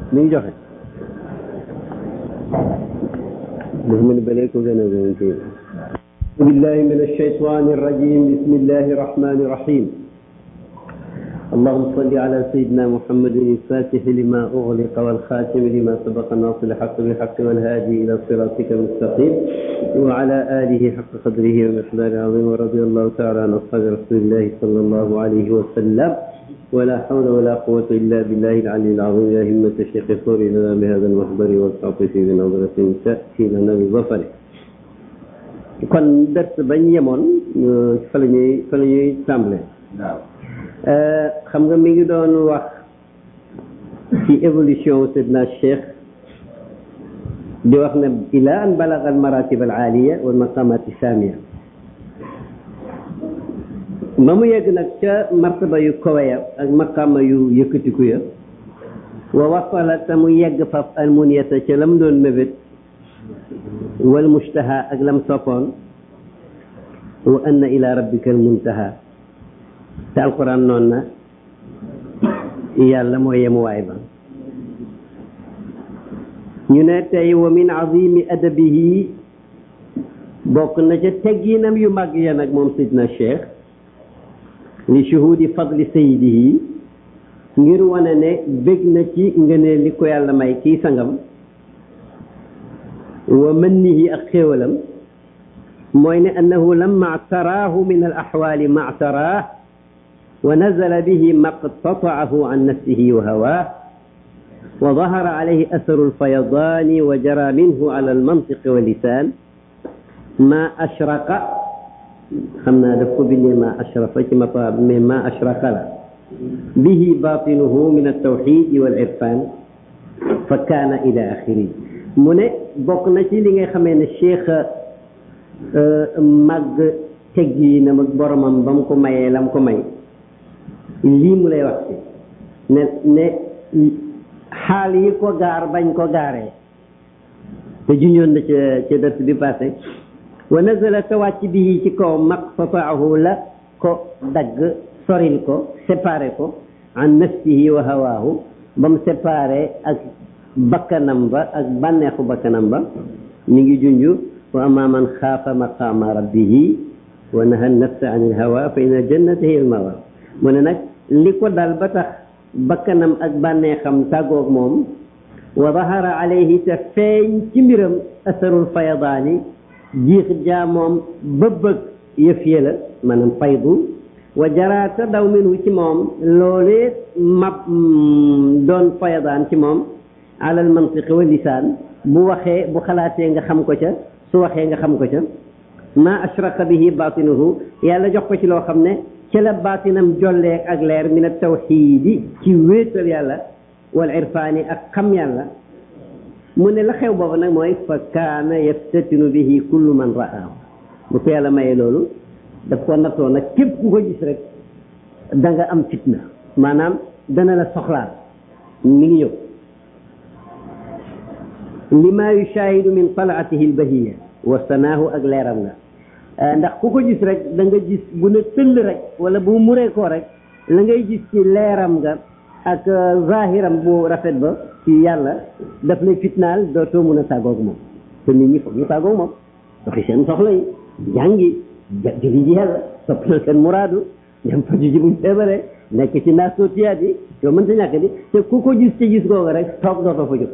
mi ngi joxe dafa mel ni ba léegi ko gën a gën a بالله من الشيطان الرجيم بسم الله الرحمن الرحيم اللهم صل على سيدنا محمد الفاتح لما أغلق والخاتم لما سبق الناصر الحق بالحق والهادي إلى صراطك المستقيم وعلى آله حق قدره ومقداره العظيم ورضي الله تعالى عن أصحاب رسول الله صلى الله عليه وسلم ولا حول ولا قوة إلا بالله العلي العظيم يا همة الشيخ صور لنا بهذا المحضر والتعطيف بنظرة تأتي لنا بظفر kon dërs bañ yemoon fa la ñuy fa la ñuy tàmbale xam nga mi ngi doon wax ci évolution Seydina Cheikh di wax ne ila an balaga al maratib al aliya wal maqamat samia ba mu yegg nag ca martaba yu kawe ya ak maqama yu yëkkatiku ya wa wasala te mu yegg faf al muniyata ca lam doon mébét wal mushtaha ak lam soppoon wa anna ila rabbika al muntaha te alquran noon na yàlla mooy yemuwaay ba ñu ne tey wa min azimi adabihi bokk na ca tegginam yu mag ya nag moom sidna cheikh li shuhudi fadli sayidihi ngir wane ne bég na ci ngëneel li ko yàlla may kii sangam wa mannihi ak xéewalam mooy ne annahu lamma taraahu min al axwaali ma taraah wa nazala bihi maqtataahu an nafsihi wa hawaah wa dahara alayhi asaru alfayadaani wa jara minhu ala almantiqi wa lisaan ma ashraqa xam naa daf ko bindee ma ashrafa ci mata mais ma ashraqa la bihi batinuhu min altawxidi wal irfan fa kaana ila axiri mu ne bokk na ci li nga xamee ne cheikh màgg tegginam ak boromam ba mu ko mayee la mu ko may lii mu lay wax ci ne ne xaal yi ko gaar bañ ko gaaree te junjoon na ca ca dërs bi passé wa nazala te wàcc bi ci kaw maqtataahu la ko dagg soril ko séparé ko an nafsihi wa hawaahu ba mu séparé ak bakkanam ba ak bànneexu bakkanam ba ñu ngi junju wa amma man xaafa maqaama rabbihi wa naha nafsa an ilhawa fa inna jannata hiya almawa mu ne nag li ko dal ba tax bakkanam ak bànneexam tàggoog moom wa dahara alayhi te feeñ ci mbiram asarul fayadaani jiix jaamoom ba bëgg yëf yëla maanaam faydu wa jaraata daw minhu ci moom loolee mab doon fayadaan ci moom alal mantiqi wa lisaan bu waxee bu xalaatee nga xam ko ca su waxee nga xam ko ca ma ashraqa bihi batinuhu yàlla jox ko ci loo xam ne ci la batinam jolleeg ak leer min at-tawxiidi ci wéetal yàlla wal irfaani ak xam yàlla mu ne la xew boobu nag mooy fa kaana yaftatinu bihi kullu man ra'aahu bu ko yàlla mayee loolu daf ko nattoo nag képp ku ko gis rek da nga am fitna maanaam dana la soxlaal mi ngi ñëw lima yushahidu min talaatihi albahiya wa sanaahu ak leeram nga ndax ku ko gis rek da nga gis bu ne tëll rek wala bu muree ko rek la ngay gis ci leeram nga ak zahiram bu rafet ba ci yàlla daf lay fitnaal dootoo mun a tàggoog moom te nit ñi foog ñu tàggoog moom doxi seen soxla yi jàngi jëli ji yàlla topp na seen muraadu dem faju ji buñ feebaree nekk ci naas sootiyaat yi yow mënta ñàkk di te ku ko gis ci gis googu rek toog dootoo fa jóg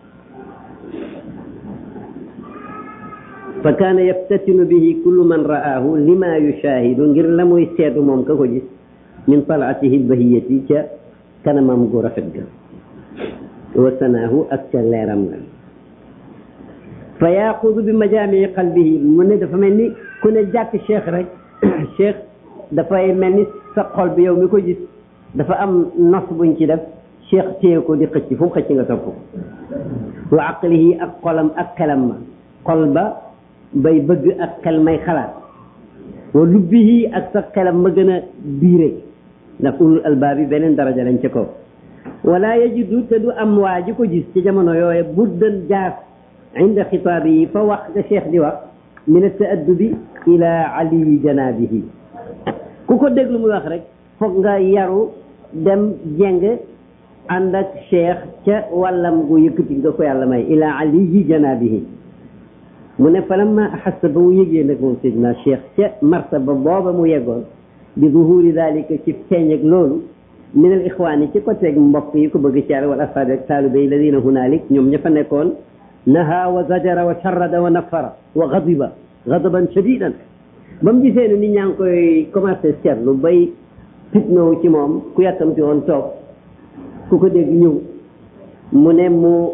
fa kaana yaftatinu bihi kullu man ra'aahu lima yushahidu ngir la muy seetu moom ka ko gis min talaatihi albahiyati ca kanamam gu rafet ga wa sanaahu ak ca leeram ga fa yaaxudu bi majaamii qalbihi mu ne dafa mel ni ku ne jàkk cheikh rek cheikh dafay mel ni sa xol bi yow mi ko gis dafa am nos buñ ci def cheikh téye ko di xëcc fu mu xëcc nga topp ko wa aqlihi ak xolam ak xelam ma xol ba bay bëgg ak xel may xalaat wa lubbihi ak sa xelam ma gën a biire ndax ulul albaab yi beneen daraja lañ ca kaw wala yajidu te du am waa ji ko gis ci jamono yooye buddan jaas inda xitaab yi fa wax nga cheikh di wax min taaddubi ila aliyi janaabihi ku ko déglu muy wax rek foog nga yaru dem jeng ànd ak cheikh ca wàllam gu yëkkati nga ko yàlla may ila aliyi janabihi mu ne falamma axassa ba mu yëgee nag moom Seydina cheikh ca martaba booba mu yeggoon bi zuhuri dalika ci feeñ ak loolu min al ixwaani ci côté mbokk yi ko bëgg ci yàlla wal asxaabi ak taalibe yi ladina hunalik ñoom ña fa nekkoon naha wa zajara wa sharrada wa nafara wa gadiba gadaban shadidan ba mu gisee ne nit ñaa ngi koy commencé seetlu bay fitnawu ci moom ku yàkkamti woon toog ku ko dégg ñëw mu ne mu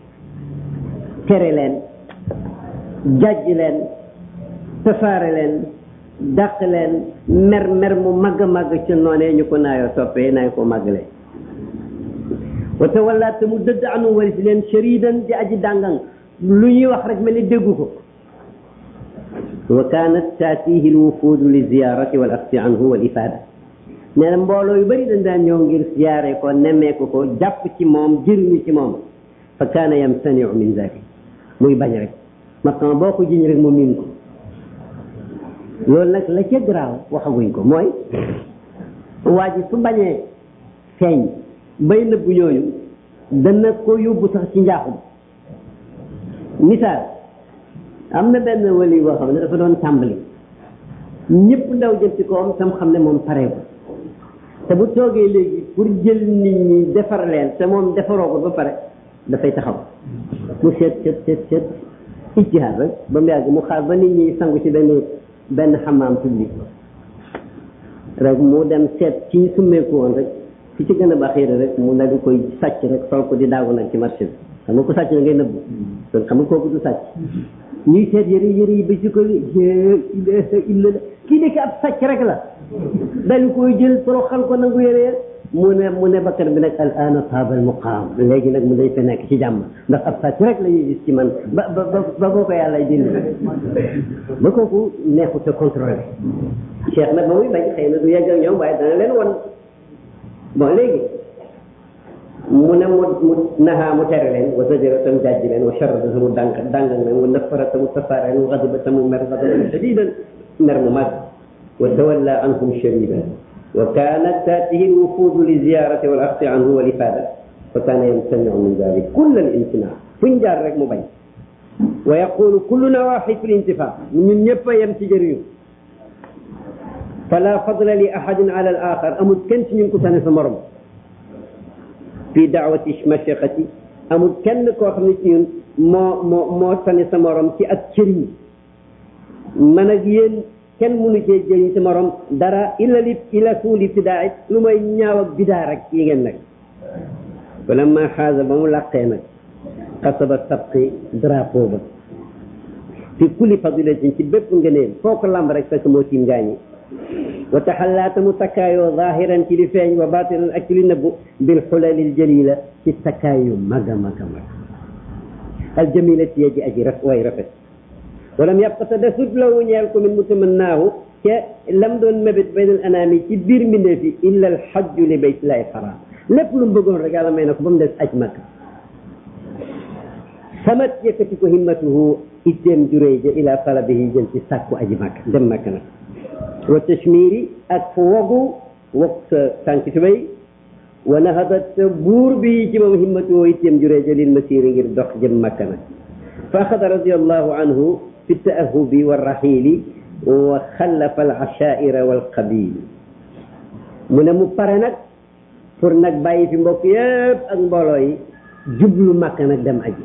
tere leen jàjj leen tasaare leen dàq leen mer mer mu màgg a màgg ci noonee ñu ko naayoo toppee naay ko màggale wa tawalla te mu dëdd anu wari si leen sharidan di aji dàngang lu ñuy wax rek mel ni déggu ko wa kanat taatihi lwufudu li ziyarati wal axsi anhu wal ifada nee na mbooloo yu bëri dañ daan ñëw ngir siyaare ko nemmeeku ko jàpp ci moom jëriñu ci moom fa kaana yamtaniu min zalik muy bañ rek maintenant boo ko jiñ rek mu miin ko loolu nag la ca garaaw waxaguñ ko mooy waa ji su bañee feeñ bay nëbbu ñooñu dana ko yóbbu sax ci njaaxum misaal am na benn wali boo xam ne dafa doon tàmbali ñëpp ndaw jëm ci kawam tam xam ne moom pareeku te bu toogee léegi pour jël nit ñi defar leen te moom defaroo ko ba pare dafay taxaw mu seet seet seet seet ijtihaad rek ba mu yàgg mu xaar ba nit ñi sangu ci benn benn xamaam public rek mu dem seet ci ñu summeeku woon rek fi ci gën a baax yére rek mu nag koy sàcc rek sol ko di daagu nag ci marché bi xam nga ko sàcc na ngay nëbbu kon xam nga kooku du sàcc ñuy seet yëre yëre yi ba ci ko ilaha illa kii nekk ab sàcc rek la dañu koy jël toroxal ko nangu yëre mu ne mu ne bakkan bi nag al ana saabal muqaam léegi nag mu day fa nekk ci jàmm ndax ab sàcc rek la ñuy gis ci man ba ba ba boo ko yàlla dindi ba kooku neexut a contrôlé cheikh nag ba muy bañ xëy na du yegg ak ñoom waaye dana leen won bon léegi mu ne mu mu naxaa mu tere leen wa zajara tam jàjj leen wa sharrada mu dànk dàngal leen wa nafara tamu tasaare leen wa xadiba tamu mer xadaban shadidan mer mu mag wa tawalla anhum shadidan wa kanat taatihi lwufudu li ziyarati wal axsi anhu wal ifada fa kana yamtaniu min dalik kull al imtina fuñ jaar rek mu bañ wa yaqulu kulluna waxid fi lintifa ñun ñëpp a yem ci jëriñu fala fadla li ahadin ala al axar amul kenn ci ñun ku tane sa morom fi daawati mashiqati amul kenn koo xam ne ci ñun moo moo moo tane sa morom ci ak cëriñ man ak yéen kenn mënu cee jëriñ sa morom dara illa li illa suuli ibtidaa lu may ñaaw ak bidaa rek yi ngeen nag falamma xaasa ba mu làqee nag xasaba sabqi drapeau ba fi kulli fadilatin ci bépp ngëneel foo ko lamb rek fekk moo tiim gaañi wa taxallaata mu takkaayoo zahiran ci li feeñ wa batinan ak ci li nëbbu bil xulalil jalila ci takkaayu mag a mag a mag aljamila ci yeji aji raf way rafet walam yabqa te desut lawu ñeel ko min mutamannaahu ca lam doon mébét baynal anaami ci biir mbindeef yi illa al xajju li baytillahi xaram lépp lu mu bëggoon rek yàlla may na ko ba mu des aj mag samat yëkkati ko himmatuhu itteem juréy ja ila talabihi jëm ci sàkku aji mag dem mag nag wa tashmiri ak wogu wog sa tànk tubéy wa nahadat buur bi ci moom himmatuhu itteem juréy ja lil masiri ngir dox jëm makka nag fa axada radiallahu anhu fi taahubi warrahili wa xallafa alashaira walqabil mu ne mu pare nag pour nag bàyyi fi mbokk yëpp ak mbooloo yi jublu makka nag dem aji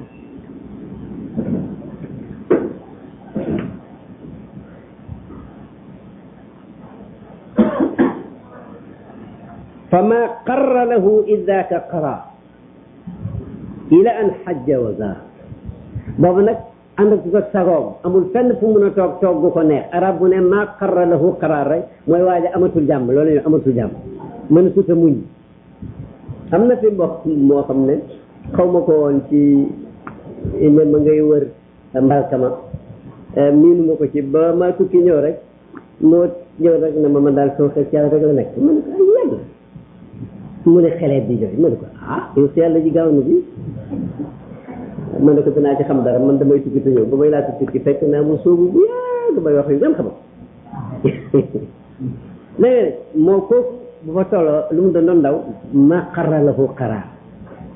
fama qarra lahu idaka qara ila an xajja wa zaar boobu nag ànd ak ko sagoom amul fenn fu mun a toog toog gu ko neex arab bu ne maa qarra lahu qaraar rek mooy waaja amatul jàmm loolu ñu amatul jàmm mën suta muñ am na fi mbokk moo xam ne xaw ma ko woon ci ne ma ngay wër mbalkama miinu ma ko ci ba ma tukki ñëw rek moo ñëw rek ne ma man daal soo xeet yàlla rek la nekk ma ne ko ay yàlla mu ne xeleet di jooy ma ne ko ah yow si yàlla ji gaaw na bi ma ne ko dinaa ci xam dara man damay tukki te ñëw ba may laata tukki fekk naa mu soobu bu yàgg may wax yu dem xam léegi moo kooku bu fa tolloo lu mu doon doon ndaw ma xarra lahu xaraar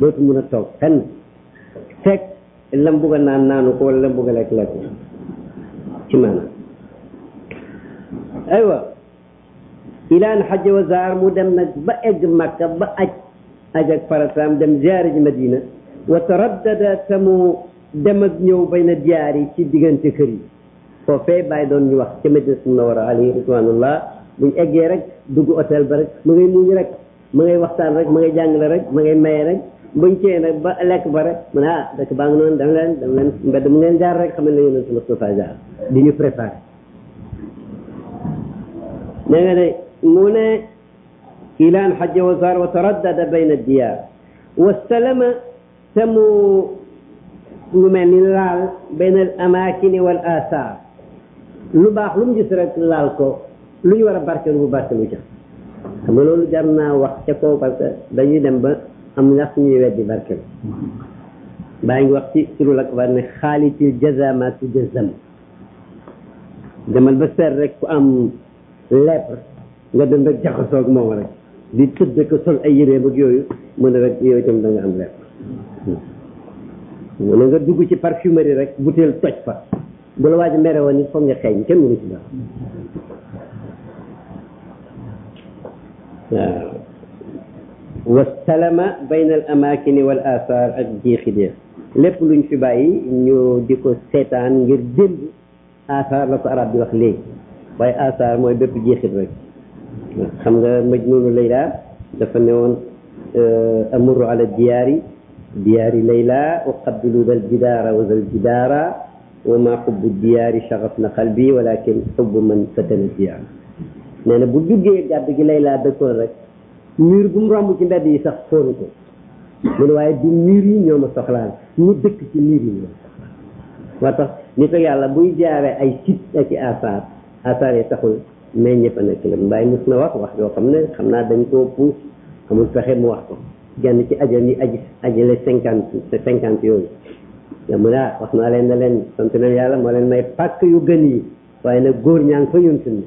dootu mun a toog fenn fekk lam bugg a naan naanu ko wala lam bugg a lekk lekk ci maanaam aywa ilaan xaj wa zaar mu dem nag ba egg makka ba aj aj ak farataam dem ziyaare ji madina wa taraddada te mu dem ak ñëw bay na diyaar yi ci diggante kër yi foofee bàyyi doon ñu wax ca madina munawara alayhi ridwanullah buñ eggee rek dugg hôtel ba rek ma ngay muñ rek ma ngay waxtaan rek ma ngay jàngale rek ma ngay maye rek buñ cee nag ba lekk ba rek mu ne ah dëkk baa ngi noonu dem leen dem leen mbedd mu ngeen jaar rek xam ne yonent Mustafa jaar di ñu préparé da nga ne mu ne ilaan xajja wa zaar wa taraddada bayna diyaar wastalama te mu lu mel ni laal bayna al amaakini wal asaar lu baax lu mu gis rek laal ko lu ñu war a barkelu bu barkelu ca xam nga loolu jar naa wax ca kaw parce que dañuy dem ba am ndax ñuy weddi barkelu baa ngi wax ci surul akbar ne xaalitil jazamatu jazam demal ba seet rek ku am lèpre nga dem rek jaxasoog moom rek di tëdd ko sol ay yéreem ak yooyu mu ne rek yow itam da nga am lèpre mu ne nga dugg ci parfumerie rek butéel toj fa bu la waaj mere woon it foog nga xeeñ kenn mënu ci dara waaw wastalama bayna al amakini wal athar ak jeexit ya lépp luñ fi bàyyi ñu di ko seetaan ngir démb athar la ko arab di wax léegi waaye athar mooy bépp jeexit rek xam nga majnunu layla dafa ne woon amuru ala diyaari diyaari layla uqabbilu dal jidaara wa dal jidaara wa ma xubbu diyaari shaxaf na qalbi walakin xubbu man fatana diyaar nee na bu duggee gàdd gi layla dëkkoon rek mur bu mu romb ci mbedd yi sax fóonu ko mu ne waaye du mur yi ñoo ma soxlaal ñu dëkk ci mur yi ñoo moo tax nit ak yàlla buy jaaree ay sit ak i asaar asaar yi taxul mais ñëpp a nekk la mbaay mus na wax wax yoo xam ne xam naa dañ koo puus amul pexe mu wax ko genn ci ajal yi aji ajale cinquante cinquante yooyu ya mu ne ah wax naa leen ne leen sant leen yàlla moo leen may pàkk yu gën yi waaye nag góor ñaa ngi fa ñun suñu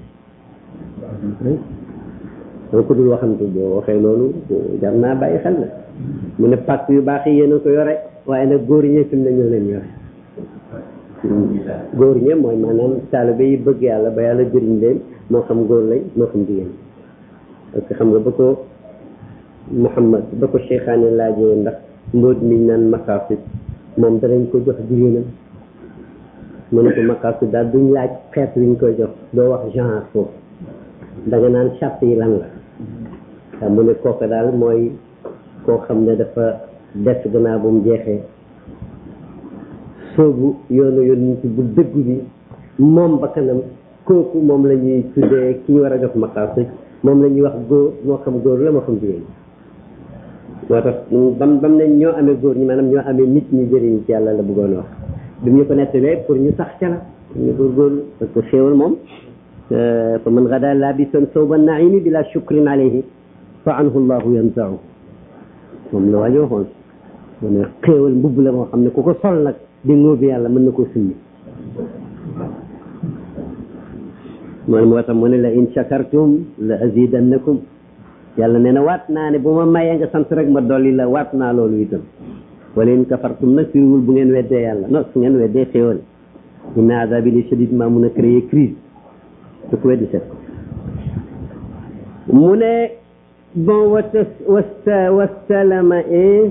donc dul waxantu boo waxee loolu jar naa bàyyi xel la mu ne pàkk yu baax yi yéen a ko yore waaye nag góor ñee fi mu ne ñoo leen yore góor ñe mooy maanaam taalibe yi bëgg yàlla ba yàlla jëriñ leen moo xam góor lañ moo xam jigéen parce que xam nga ba ko Muhammad ba ko Cheikhaane laajee ndax mbóot mi naan maqaasid moom danañ ko jox jigéenam mu ne ko maqaasid daal duñ laaj xeet wiñ koy jox doo wax genre foofu da nga naan charte yi lan la waaw mu ne kooku daal mooy koo xam ne dafa des gannaaw bu mu jeexee soobu yoonu yoonu ci bu dëggu bi moom ba kanam kooku moom la ñuy tuddee ki ñu war a jox maqaasid moom la ñuy wax góor moo xam góor la moo xam jigéen moo tax bam bam ne ñoo amee góor ñi maanaam ñoo amee nit ñi jëriñ ci yàlla la bëggoon wax bi ñu ko nettalee pour ñu sax ca la ñu góorgóorlu parce que xéewal moom fa man gada labisan sawba naimi bila shukrin alayhi fa anhu llahu yanzau moom la waajo waxoon mu ne xéewal mbubb la moo xam ne ku ko sol nag di ngóobi yàlla mën na koo summi mooy moo tax mu ne la in shakartum la azidannakum yàlla nee na waat naa ne bu ma mayee nga sant rek ma dolli la waat naa loolu itam wala in kafartum nag firiwul bu ngeen weddee yàlla non su ngeen weddee xéewal inna azabi li shadid maa mun a créer crise su ko weddi set mu ne bon wata wasta wastalama e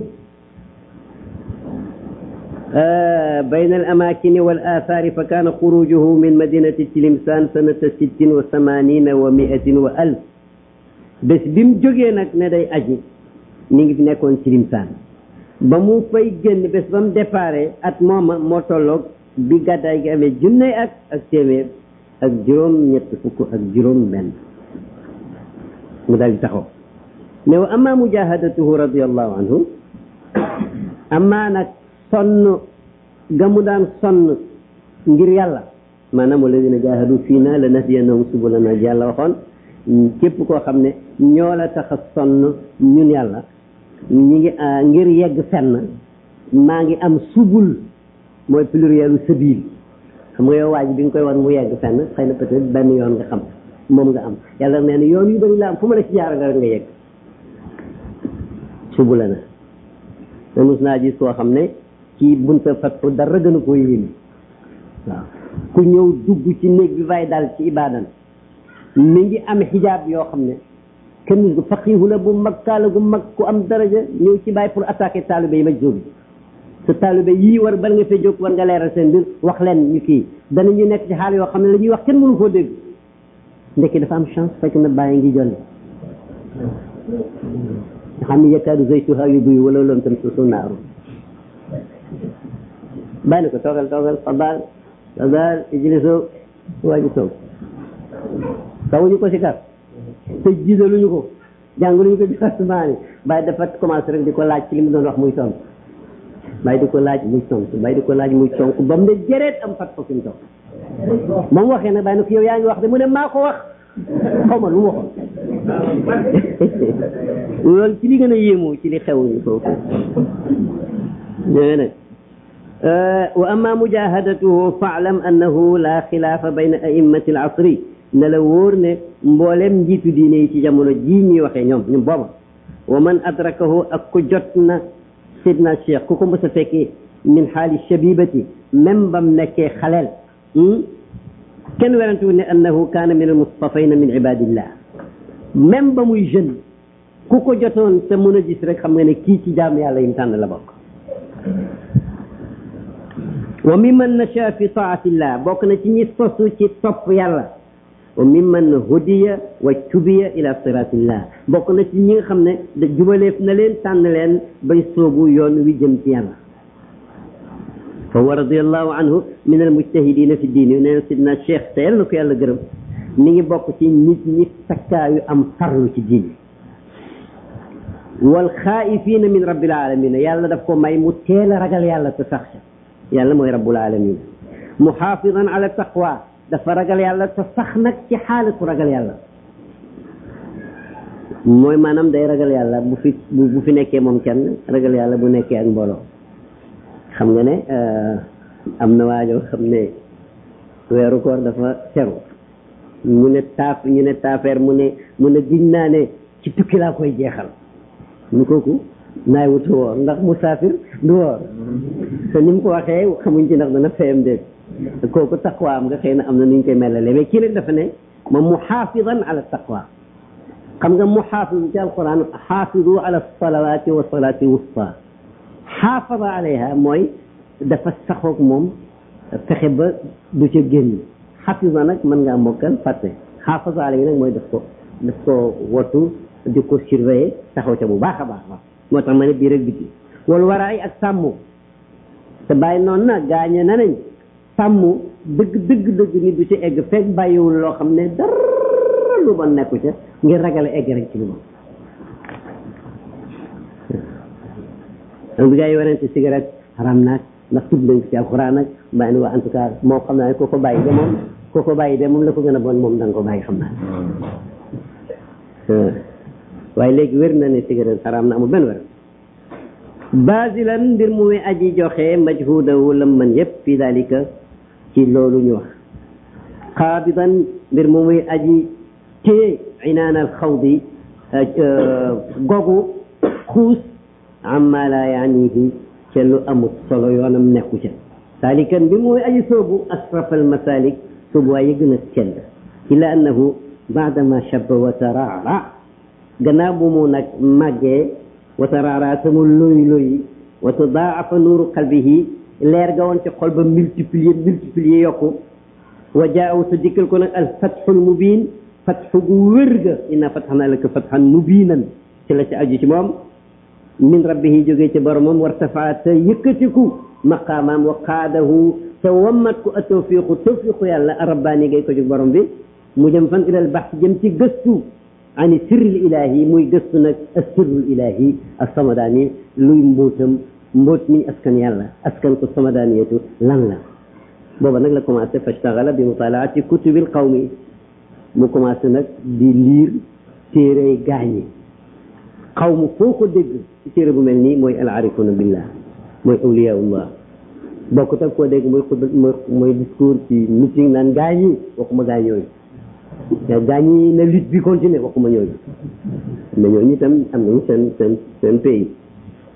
بين الأماكن والآثار فكان خروجه من مدينة تلمسان سنة ست وثمانين ومائة وألف bés bi mu jógee nag ne day aji mi ngi nekkoon Tilimsaan ba mu fay génn bés ba mu déparé at mooma moo tolloog bi gàddaay gi amee junne ak ak téeméer ak juróom ñett fukk ak juróom benn mu dal di taxaw ne wa amma mujahadatuhu radiallahu anhu amma nag sonn ga mu daan sonn ngir yàlla maanaam walladina jahadu fii na la nahdiyannahum subulana yàlla waxoon képp koo xam ne ñoo la tax a sonn ñun yàlla ñi ngi ngir yegg fenn maa ngi am subul mooy plurielu sabil xam nga yow waaj bi nga koy wan mu yegg fenn xëy na peut-être benn yoon nga xam moom nga am yàlla nee na yoon yu bëri la am fu ma la ci jaara nga rek nga yegg subula na te mos naa gis koo xam ne ci bunta fatxu dara gën a koo yéeme waaw ku ñëw dugg ci néeg bi fay dal ci ibadan mi ngi am xijaab yoo xam ne kenn ko faqiihu la bu mag kaala gu mag ku am daraja ñëw ci bàyyi pour attaquer taalibe yi maj jóobi sa taalibe yii war bala nga fee jóg war nga leeral seen mbir wax leen ñu kii danañu nekk ci xaal yoo xam ne la ñuy wax kenn mënu koo dégg ndekki dafa am chance fekk na bàyyi ngi jolli nga xam ne yakaadu zaytuha yudii'u walaw lam tamsashu naaru bàyyi na ko toogal toogal fadal fadal ijlisu waa ji toog tawuñu ko si kar te jisaluñu ko jàngaluñu ko directement bàyyi dafa commencé rek di ko laaj ci li mu doon wax muy tontu bàyyi di ko laaj muy tontu bàyyi di ko laaj muy tontu ba mu ne jëreet am fat ko fi mu toog ba mu waxee nag bàyyi na ko yow yaa ngi wax de mu ne maa ko wax xaw ma lu mu waxoon loolu ci li gën a yéemu ci li xew foofu nee nag wa amma mujahadatuhu faalam annahu la xilaafa bayna a'immati al asri ne la wóor ne mboolem njiitu diine yi ci jamono jii ñuy waxee ñoom ñun booba wa man adrakahu ak ku jot na sidna cheikh ku ko mës a fekkee min xaali shabibati même bam nekkee xaleel kenn werantu ne annahu kaana min almustafayna min ibadillah même ba muy jeune ku ko jotoon te mën a gis rek xam nga ne kii ci jaam yàlla yim tànn la bokk wa mimman nasha fi taatillah bokk na ci ñi sosu ci topp yàlla wa mimman hudiya wa tubiya ila siratillah bokk na ci ñi nga xam ne da jubaleef na leen tànn leen bay soobu yoon wi jëm ci yàlla fa huwa radiallahu anhu min almujtahidina fi diini nee na sidna cheikh te yàlla na ko yàlla gërëm mi ngi bokk ci nit ñi takkaayu am farlu ci diini wal xaaifina min rabbil alamina yàlla daf ko may mu teel a ragal yàlla te sax ca yàlla mooy rabbul alamin muxaafidan ala taqwa dafa ragal yàlla te sax nag ci xaalatu ragal yàlla mooy maanaam day ragal yàlla bu fi bu fi nekkee moom kenn ragal yàlla bu nekkee ak mbooloo xam nga ne am na waajoo xam ne weeru koor dafa teru mu ne taaf ñu ne taafeer mu ne mu ne giñ naa ne ci tukki laa koy jeexal ñu kooku naay wutu woor ndax musaafir du woor te ni mu ko waxee xamuñ ci ndax dana fayam déet kooku taqwa am nga xëy na am na nu ñu koy melale mais kii nag dafa ne ma muxaafidan ala taqwa xam nga muxaafid ci alquran xaafidu ala salawati wa salati wusta xaafada alayha mooy dafa saxoog moom fexe ba du ca génn xafisa nag mën ngaa mokkal fàtte xaafada alayhi nag mooy daf ko daf ko wattu di ko surveiller taxaw ca bu baax a baax baax moo tax ma ne bii rek biti wala waraay ak sàmm te bàyyi noonu na gaañe na nañ sàmm dëgg dëgg dëgg nit du ci egg fekk bàyyiwul loo xam ne dara lu bon nekku ca ngir ragale egg rek ci lu bon bi gaa yi warante cigarette xaram naag ndax tudd nañ ko ci alxuraan nag bàyyi waa en tout cas moo xam naa ne koo ko bàyyi de moom koo ko bàyyi de moom la ko gën a bon moom da nga ko bàyyi xam naa waaye léegi wér na ne cigarette xaram na amul benn wér basilan mbir mu muy aji joxe majhudahu lam man yëpp fi dalika ci loolu ñu wax xaabidan mbir mu muy aji téye inaan al xawdi gogu xuus amma la yaanihi ca lu amut solo yoonam nekku ca salikan bi muy aji soobu asrafal masalik soobu waaye gën a sell illa annahu baadama shabba wa taraara gannaaw bu mu nag màggee wa taraara te mu loy loyi wa tadaafa nuuru qalbihi leer ga woon ci xol ba multiplier multiplier yokku wa jaaw te dikkal ko nag al fatxul mubin fatxu gu wér ga inna fatxana laka fatxan mubinan ci la ci aju ci moom min rabbihi jógee ci boromam wartafaa te yëkkatiku maqaamaam wa qaadahu te wammat ko a tawfiqu tawfiqu yàlla rabbaani gay ko jóg borom bi mu jëm fan ilal bax jëm ci gëstu ani sirril ilahi muy gëstu nag sirrul ilahi ak samadaani luy mbóotam mbóot mi askan yàlla askan ko samadaaniyatu lan la booba nag la commencé fastaxala bi mutalaati kutubil qawmi mu commencé nag di liir téere gaañi xaw mu foo ko dégg ci téere bu mel nii mooy al arifuna billah mooy awliyaullah bokkut ak koo dégg mooy xutba mooy discours ci meeting naan gaañi waxuma gaañ yooyu te gaañi na lutte bi continuer waxuma ñooñu mais ñooñu itam am nañu seen seen seen pays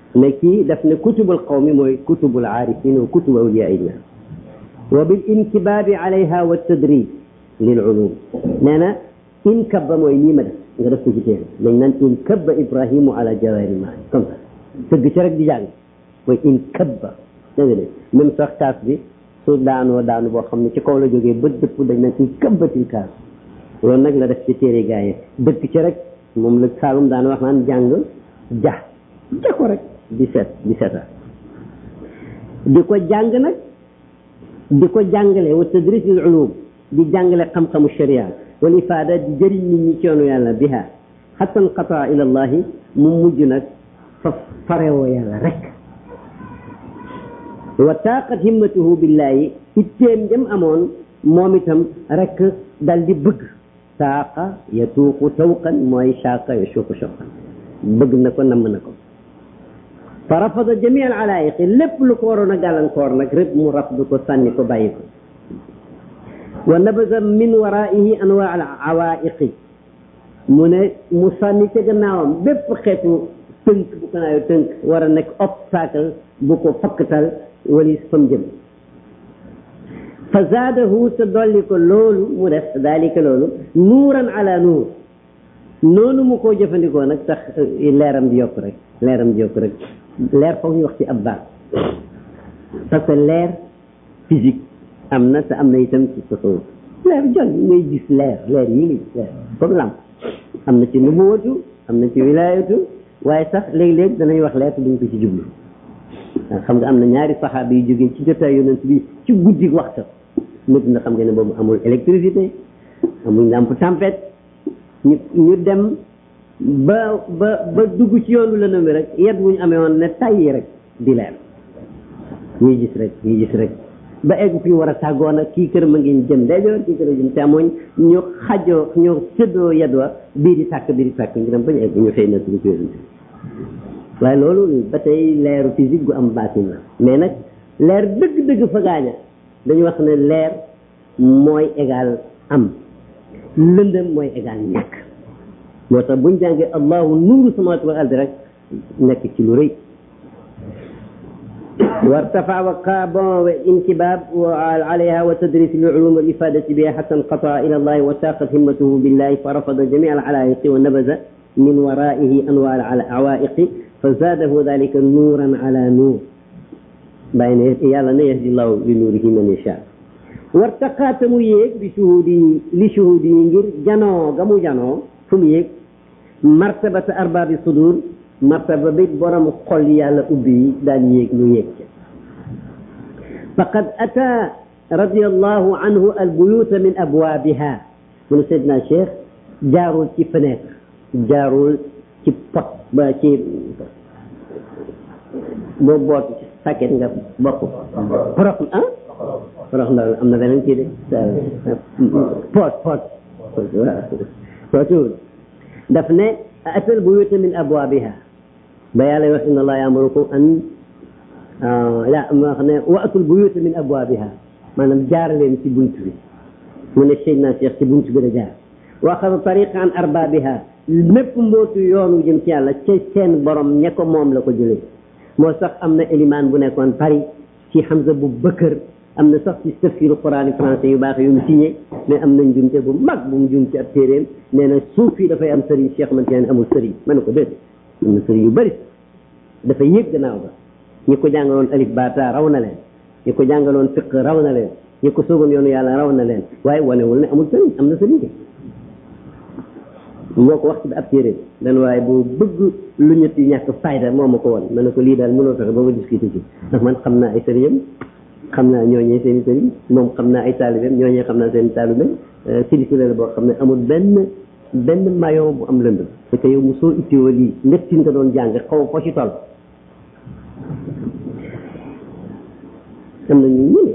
ne kii daf ne kutubul qawmi mooy kutubul aarifin wa kutubu awliyaa illah wa bil inkibaabi alayha wa tadrib lil ulum nee na inkabba mooy nii ma def nga def ko ci téere dañ naan inkabba ibrahimu ala jawahiri maani comme ça tëgg ci rek di jàng mooy inkabba dégg nga de même sax kaas bi su daanoo daanu boo xam ne ci kaw la jógee ba dëpp dañ naan inkabbatil kaas loolu nag la def ci téere gaa yi dëkk ci rek moom la Saalum daan wax naan jàng ja ja ko rek di seet di seeta di ko jàng nag di ko jàngale wa tadris al ulum di jàngale xam-xamu sharia wal ifaada di jëriñ nit ñi ci yoonu yàlla biha xatta nqataa ila allahi mu mujj nag fa farewoo yàlla rek wa taaqat himmatuhu billahi itteem jëm amoon moom itam rek dal di bëgg saaqa yatuuqu tawqan mooy saaqa yasuuqu shawqan bëgg na ko namm na ko fa rafada jami al alaayiqi lépp lu ko waroon a gàllankoor nag rek mu rafdu ko sànni ko bàyyi ko wa nabasa min waraihi anwaa al awaiqi mu ne mu sànni ca gannaawam bépp xeetu tënk bu ko naayo tënk war a nekk obstacle bu ko fakkatal walis fam jëm fa zaadahu te dolli ko loolu mu def dalika loolu nuuran ala nuur noonu mu ko jëfandikoo nag tax leeram di yokk rek leeram di yokk rek leer foog ñu wax ci ab baat parce que leer physique am na te am na itam ci tasawuf leer jon ngay gis leer leer yi ngi gis leer comme lamp am na ci nubuwatu am na ci wilayatu waaye sax léeg-léeg danañ wax leer te duñ ko ci jublu waaw xam nga am na ñaari saxaaba yu jógee ci jotaay yonent bi ci guddi waxta nit na xam nga ne boobu amul électricité amul lampe tempête ñu ñu dem ba ba ba dugg ci yoonu lëndëm bi rek yet bu ñu amee woon ne tàyyi rek di leer ñuy gis rek ñuy gis rek ba egg fi ñu war a tàggoo nag kii kër ma ngi jëm ndeyjoor kii kër jëm càmmoñ ñu xajoo ñu séddoo yet wa bii di tàkk bii di tàkk ñu dem ba ñu egg ñu xëy na suñu yonent waaye loolu ba tey leeru physique gu am baatin la mais nag leer dëgg-dëgg fa gaaña dañu wax ne leer mooy égal am lëndëm mooy égal ñàkk moo tax buñ jàngee allahu nuuru samawati wal ardi rek nekk ci lu rëy وارتفع وقاب وانكباب عليها وتدريس العلوم والإفادة بها حتى انقطع إلى الله وساقت همته بالله فرفض جميع العلائق ونبذ من ورائه أنواع العوائق فزاده ذلك نورا على نور بين يالا يهدي الله لنوره من يشاء وارتقى تمويك بشهودي لشهودي غير جانو غمو جانو فميك مرتبة أرباب الصدور martaba bi borom xol yàlla ubbi yi daan yéeg ñu yéeg ca faqad ata radiallahu anhu albuyuta min abwaabiha mu ne seydna cheikh jaarul ci fenêtre jaarul ci pot ba ci boo boot ci sàkket nga bokk porox ah porox ndaw am na beneen kii de pot pot waaw daf ne ata albuyuta min abwaabiha ba yàlla wax inna allaha yaamurukum an la ma wax ne waatul buyuta min abwaabiha maanaam jaar leen ci bunt bi mu ne Seydina Cheikh ci bunt bi la jaar wa axada tariqa an arbaabiha mépp mbootu yoonu jëm ci yàlla ca seen borom ña ko moom la ko jëlee moo sax am na élimaan bu nekkoon Paris ci Hamza bu Bëkkër am na sax ci tafsiru Quraan français yu baax yu mu signé mais am na njumte bu mag bu mu jum ci ab téeréem nee na suuf yi dafay am sëriñ Cheikh man teen amul sëriñ ma ne ko déedéet am na sëriñ yu bëri dafa yéeg gannaaw ba ñi ko jàngaloon alif baata raw na leen ñi ko jàngaloon fiq raw na leen ñi ko soogoon yoonu yàlla raw na leen waaye wanewul ne amul sëriñ am na sëriñ de moo ko wax ci ab téere dan waaye boo bëgg lu ñett yi ñàkk fayda moo ma ko woon ma ne ko lii daal mënoo fexe ba ma discuté ci ndax man xam naa ay sëriñam xam naa ñooñee seen i sëriñ moom xam naa ay taalibeem ñooñee xam naa seen i taalibeem sirisi la boo xam ne amul benn benn maillon bu am lënd parce que yow mu soo ittiwoo lii ndettin nga doon jàng xaw foo ci toll am na ñu ñun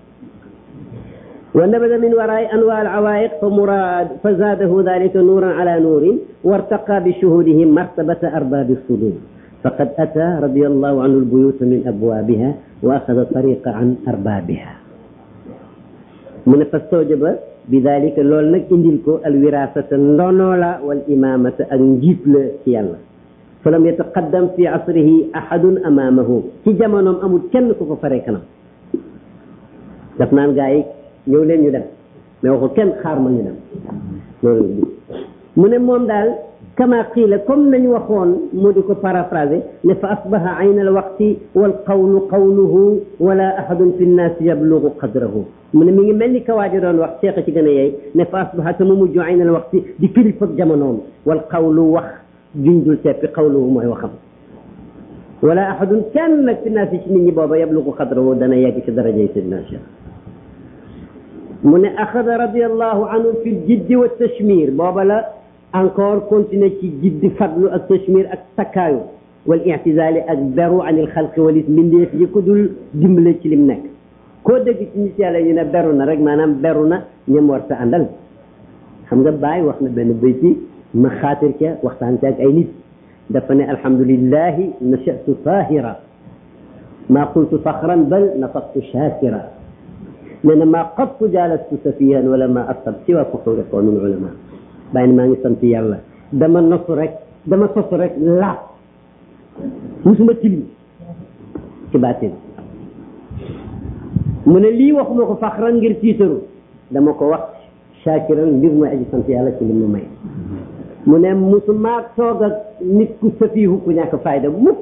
ونبذ من وراء أنواع العوائق فمراد فزاده ذلك نورا على نور وارتقى بشهوده مرتبة أرباب الصدور فقد أتى رضي الله عنه البيوت من أبوابها وأخذ الطريق عن أربابها من فاستوجب بذلك لول نك انديل كو الوراثة ndonoola wal imamata ak njiit la ci yàlla fa lam yataqaddam fi asrihi ahadun amaamahu ci jamonoom amul kenn ku ko faree kanam daf naan gaa yi ñëw leen ñu dem mais waxul kenn xaar ma ñu dem loolu mu ne moom daal kama qiila comme nañu waxoon mu di ko paraphrasé ne fa asbaha ayna al waqti wal qawlu qawluhu wala ahadun fi nnaasi yablugu qadrahu mu ne mi ngi mel ni kawaaji doon wax seeqa ci gën a yey ne fa asbaha te mu mujj ayna al waqti di kilifa jamonoom wal qawlu wax junjul teppi qawluhu mooy waxam wala ahadun kenn nag fi nnaasi ci nit ñi booba yablugu qadrahu dana yegg ci darajay sidna Cheikh mu ne axada radiallahu anhu fi ljiddi wa tashmir booba la encore continuer ci jiddi fadlu ak tashmir ak takkaayu wal i'tizali ak beru an il xalqi walis mbindeef yi ko dul dimbale ci lim nekk koo dégg ci nit yàlla ñu ne beru na rek maanaam beru na ñem war sa àndal xam nga Baay wax na benn bayti ma xaatir ca waxtaan ca ak ay nit dafa ne alhamdulillahi nachatu tahira ma qultu faxran bal nafaqtu shakira nee na maa qattu jaalastu safihan wala ma asab siwa fuxuuri qawmin ulama bàyyi maa ngi sant yàlla dama nosu rek dama sosu rek laab musuma tilim ci baatin mu ne lii waxuma ko faxran ngir tiitaru dama ko wax shakiran mbir mooy aji sant yàlla ci li mu may mu ne musuma toog ak nit ku safihu ku ñàkk fayda mukk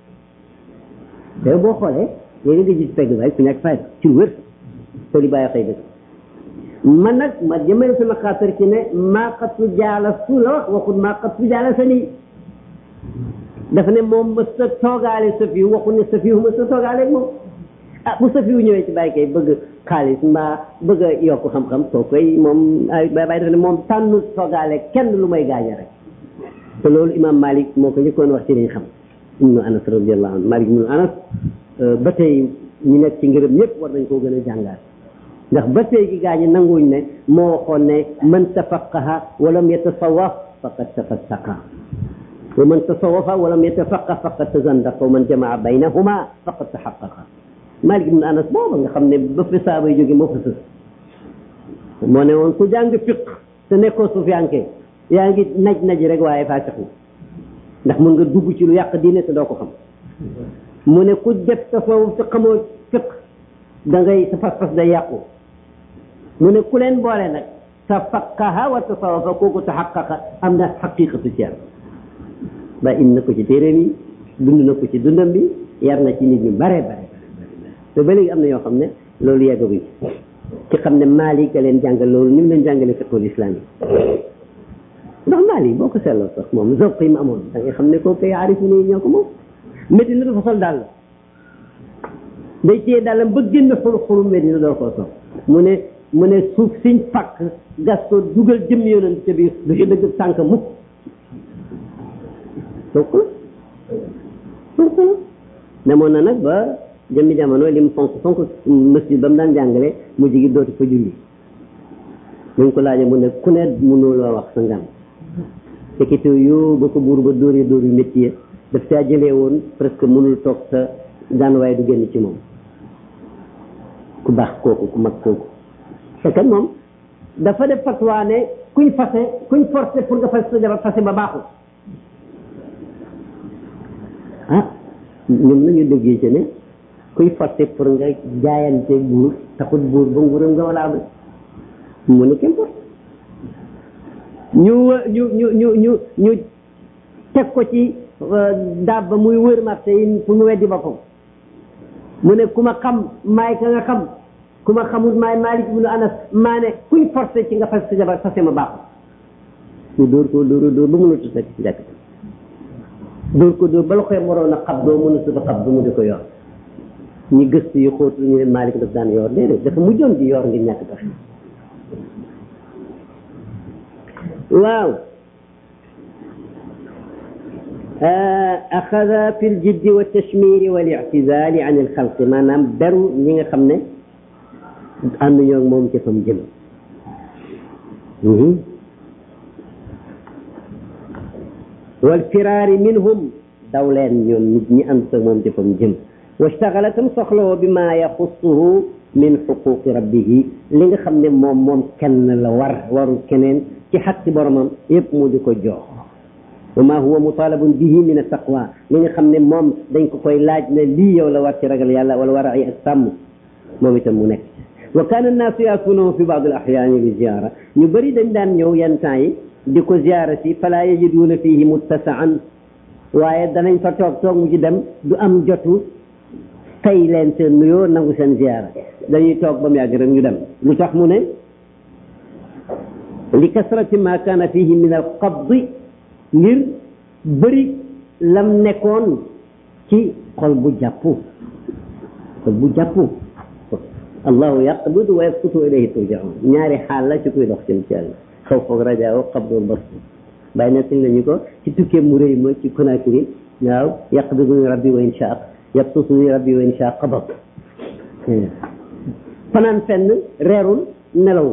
te boo xoolee yéen nga gis pegg baay ku ñàkk fayda ci wér te li bàyyi xëy dëgg man nag ma jëmale sama xaatar ci ne maa xattu jaala su la wax waxut maa xattu jaala sa nii dafa ne moom mës ta toogaale safiyu waxut ne safiyu mës ta toogaale ak moom ah bu safiyu ñëwee ci bàyyi kay bëgg xaalis mbaa bëgg a yokk xam-xam soo koy moom ay bàyyi dafa ne moom tànn toogaale kenn lu may gaaña rek te loolu imam Malik moo ko njëkkoon wax ci liñ xam ibnu Anas radiallahu anhu Malik ibnu Anas ba tey ñu nekk ci ngërëm ñëpp war nañ koo gën a jàngaat ndax ba tey gi gaa ñi nanguñ ne moo waxoon ne man tafaqaha walam yatasawaf faqad tafassaqa wa man tasawafa walam yatafaqa faqad tazandaqa wa man jamaa baynahuma faqad taxaqaqa Malik ibn Anas booba nga xam ne ba fi saaba yi jóge moo fa sës moo ne woon ku jàng fiq te nekkoo sufiyanke yaa ngi naj naj rek waaye faasixu ndax mun nga dugg ci lu yàq diine te doo ko xam mu ne ku def tasawuf te xamoo fiq da ngay sa fas-fas day yàqu mu ne ku leen boole nag tafaqaha wa tasawafa kooku taxaqaqa am na xaqiqatu ci yàlla ba indi na ko ci téeréem yi dund na ko ci dundam bi yar na ci nit ñu bare bare bare te ba léegi am na yoo xam ne loolu yeggaguñ ci xam ne Maalik a leen jàngal loolu ni mu leen jàngale fiqhul islam yi ndax Maalik boo ko seetloo sax moom zoq yi mu amoon da ngay xam ne kooku ay aarifu ne ñoo ko moom Medina dafa sol dàll day téye dàllam ba génn xuru xuru Medina doo koo sol mu ne mu ne suuf siñ fakk gas ko dugal jëm yonent ca biir du ci dëgg tànk mukk donc donc demoon na nag ba jëmmi jamono li mu fonk fonk masjid ba mu daan jàngale mu jigi dootu fa julli buñ ko laajee mu ne ku ne mënoo la wax sa ngan tekite yoo ba ko buur ba dóoree dóor yu métti yi daf caa jëlee woon presque mënul toog sa daan waaye du génn ci moom ku baax kooku ku mag kooku c'est que moom dafa def fatwa ne kuñ fase kuñ forcé pour nga fas sa jabar fase ba baaxul ah ñoom nañu déggee ci ne kuy forcé pour nga jaayante buur taxut buur ba nguuram nga wala am mu ne kenn forcé ñu ñu ñu ñu ñu ñu teg ko ci daab ba muy wër marché yi pour mu weddi boppam mu ne ku ma xam maay ka nga xam ku ma xamul maay Malik ibnu Anas maa ne kuñ forcé ci nga fas sa jabar fase ma baaxul ñu dóor ko dóor dóor ba mënatu fekk ci jàkk dóor ko dóor ba la koy waroon a xab doo mënatu fa xab du mu di ko yor ñi gëstu yu xóotu ñu ne Malik daf daan yor déedéet dafa mujjoon di yor ngir ñàkk tax waaw axada fi ljiddi wa tashmiri wal i'tizali an il xalqi maanaam beru ñi nga xam ne ànd ñoo moom ci fam jëm wal firaari minhum daw leen ñoom nit ñi ànd sa moom ci fam jëm wastaxala tam soxlawoo bi ma yaxussuhu min xuquqi rabbihi li nga xam ne moom moom kenn la war warul keneen ci xaq ci boromam yépp mu di ko jox wa ma huwa mutalabun bihi min attaqwa li nga xam ne moom dañ ko koy laaj ne lii yow la war ci ragal yàlla wala war a ay ak sàmm moom itam mu nekk wa kaana annaasu yaatuunahu fi baad al axyaani bi ziyaara ñu bëri dañ daan ñëw yenn temps yi di ko ziyaara si fala yajiduuna fihi muttasaan waaye danañ fa toog toog mu ci dem du am jotu tey leen seen nuyoo nangu seen ziyaara dañuy toog ba mu yàgg rek ñu dem lu tax mu ne li kasrati ma kaana fihi min al qabdi ngir bëri lam nekkoon ci xol bu jàppu xol bu jàppu allahu yaqbidu wa yasqutu ilayhi turjaun ñaari xaal la ci kuy dox jëm ci yàlla xaw foog rajaaw qabdul bastu bàyyi na tin lañu ko ci tukkee mu rëy ma ci Conakry waaw yaqbidu rabbi wa insha yabsutu rabbi wa insha qabad fanaan fenn reerul nelawul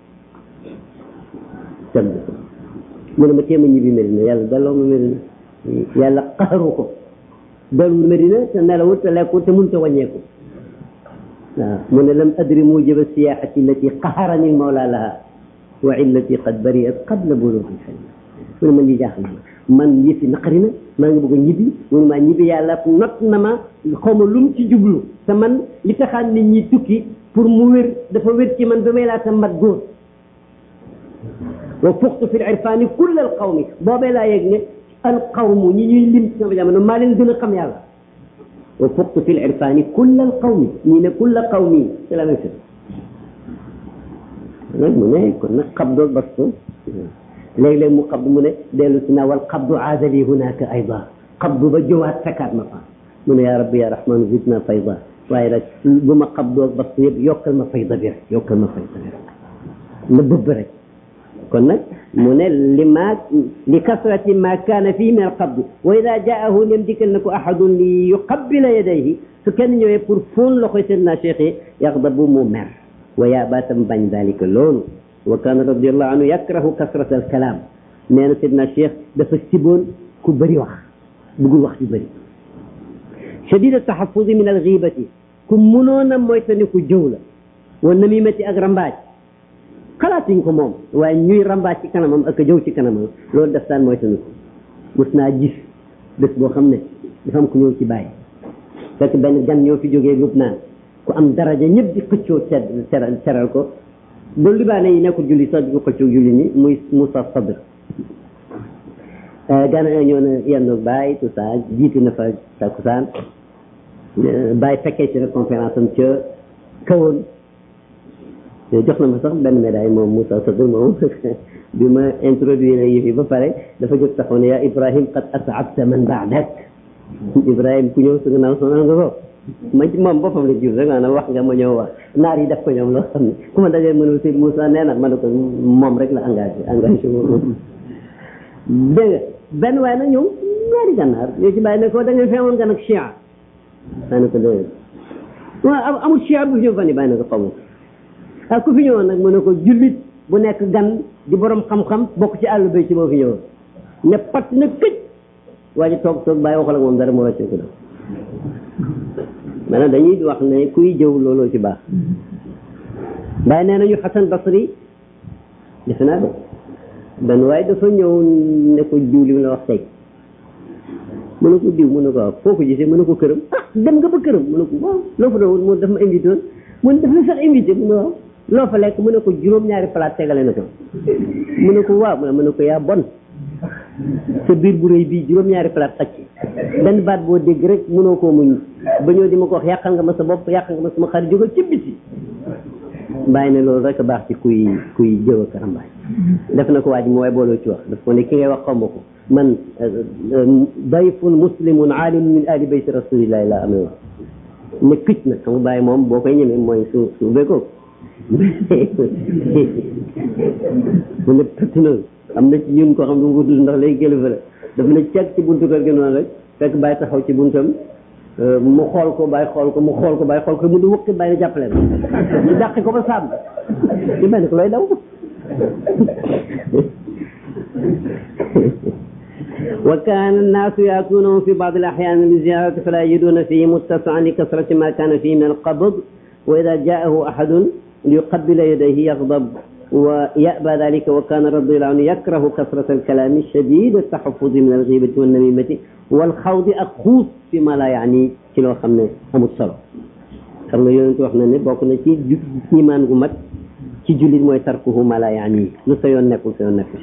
tëdd mu ne ma téema ñibbi Medina yàlla delloo ma Medina yàlla qaharu ko delluwul Medina te nelawul te lekkul te mënut a wàññeeku waaw mu ne lam adri mujiba siyaxati allati qaharani mawla laha wa illati qad bariat qabla bulugi xel mu ne man lii jaaxal na man yëfi naqari na maa ngi bëgg a ñibbi mënu maa ñibbi yàlla not na ma xaw ma lum ci jublu te man li taxaan nit ñi tukki pour mu wér dafa wér ci man ba may laata mat góor wa fuxtu fi l irfani kull al qawmi boobee laa yegg ne al qawmu ñi ñuy lim sama jamono maa leen gën a xam yàlla wa fuxtu fi l irfani kull al qawmi ñii ne kull qawmi c'est la même chose nag mu ne kon nag xabdoo bastu léeg-léeg mu xabdu mu ne dellu si naa wal xabdu aadali hunaka ayda xabdu ba jëwaat fekkaat ma fa mu ne yaa rabbi ya rahman zidna fayda waaye nag bu ma xabdoo bastu yëpp yokkal ma fayda bi rek yokkal ma fayda bi rek na bëbb rek kon nag mu ne li ma li kasrati ma kaana fii min alqabdi wa ida jaahu nem dikkal na ko ahadun li yuqabbila yadayhi su kenn ñëwee pour fóon loxoy seydna cheikh yi yaxdabu mu mer wa yaabatam bañ dalika loolu wa kaana radiallahu anhu yakrahu kasrata alkalaam nee na seydna cheikh dafa siboon ku bëri wax bëggul wax ju bëri shadid altaxafudi min alxibati ku munoon a moytani ku jëw la wa namimati ak rambaaj xalaatuñ ko moom waaye ñuy rambaaj ci kanamam ak jëw ci kanamam loolu daf daan moytani ko mus naa gis bés boo xam ne dafa am ku ñëw ci bàyyi fekk benn gan ñoo fi jógee lub naan ku am daraja ñëpp di xëccoo tedd teral teral ko ba libaane yi nekkul julli sax di ko xëccoo julli ni muy Moussa Sabr gan ñëw na yendu bàyyi tout ça jiiti na fa takkusaan bàyyi fekkee ci rek conférence am ca kawoon jox na ma sax benn médaille moom Moussa Sabr moom bi ma introduire yëf yi ba pare dafa jóg taxaw ne yaa Ibrahim qad as'abta man ba'dak Ibrahim ku ñëw sa gannaaw sonal nga ko ma ci moom boppam la jur rek maanaam wax nga ma ñëw wax naar yi def ko ñoom loo xam ne ku ma dajee mënul si Moussa nee na ma ne ko moom rek la engagé engagé moom dégg nga benn waaye na ñëw ñaari gànnaar ñoo ci bàyyi ne ko da ngeen fi amoon gan ak chia maa ne ko déedéet waaw amul chia bu fi ñëw fan yi bàyyi ne ko xamu ah ku fi ñëwoon nag mu ne ko jullit bu nekk gan di borom xam-xam bokk ci àll bay ci boo fi ñëwoon ne pat na këj waa ji toog toog bàyyi waxal ak moom dara mu wàccee ko def maanaam dañuy wax ne kuy jëw looloo ci baax bàyyi nee nañu Xasan Basri defe naa de benn waaye dafa ñëw ne ko diw li mu la wax tey mu ne ko diw mu ne ko waaw foo ko gisee mu ne ko këram ah dem nga ba këram mu ne ko waaw loo fa doon mu daf ma invité woon mu ne daf la sax invité mu ne waaw loo fa lekk mu ne ko juróom-ñaari palaat tegale na ko mu ne ko waaw mu ne ko yaa bon sa biir bu rëy bii juróom-ñaari palaat xacc benn baat boo dégg rek mënoo koo muñ ba ñëw di ma ko wax yàqal nga ma sa bopp yàqal nga ma sama xarit jógal ci biti bàyyi ne loolu rek a baax ci kuy kuy jëw ak rambaay def na ko waa ji mu waaye booloo ci wax daf ko ne ki ngay wax xaw ma ko man dayfun muslimun aalimun min ali bayti rasulillahi laa amee wax ne këcc na xam nga bàyyi moom boo koy ñemee mooy su su ubbee mu ne pëtt noonu am na ci ñun koo xam ne mu ko tudd ndax léegi kilifa la dafa ne ceg ci buntu kër gi noonu rek fekk bàyyi taxaw ci buntam mu xool ko bàyyi xool ko mu xool ko bàyyi xool ko mu di wëkki bàyyi jàppale na ñu dàqi ko ba sàmm ñu mel ni ko looy daw wa kaana annaasu yaatuunahu fi baadi al-axyaan li ziyaarati falaa yajiduuna fiihi muttasi'an li kasrati maa kaana fiihi min al-qabd wa idaa jaa'ahu ahadun liyuqabbila yadayhi yaghdab ويأبى ذلك وكان رضي الله عنه يكره كثرة الكلام شديد التحفظ من الغيبة والنميمة والخوض أخوض فيما لا يعني كيلو خمنا أمو الصلاة xam nga yonent wax na ne bokk na ci ju imaan gu mat ci jullit mooy tarkuhu ma la yaani lu sa yoon nekkul sa yoon nekkul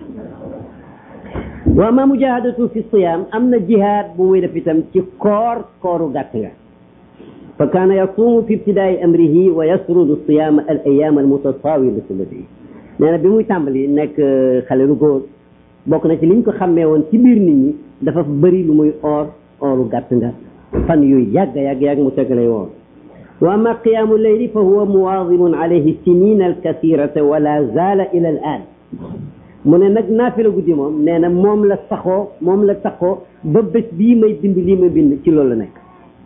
wa ma mujahadatu fi siyam am na jihaad bu muy def itam ci koor kooru gàtt nga fa kaana yasuumu fi ibtidaai amrihi wa yasrudu siyama al ayam al mutatawilatu lati nee na bi muy tàmbali nekk xale lu góor bokk na ci liñ ko xàmmee woon ci biir nit ñi dafa bëri lu muy oor ooru gàtt nga fan yooyu yàgg yàgg yàgg mu tegale woon wa ama qiyaamu leyli fa huwa muwaadibun alayhi sinina alkathirata wala zaala ila al an mu ne nag naafila guddi moom nee na moom la saxoo moom la taxoo ba bés bii may bind lii may bind ci loolu la nekk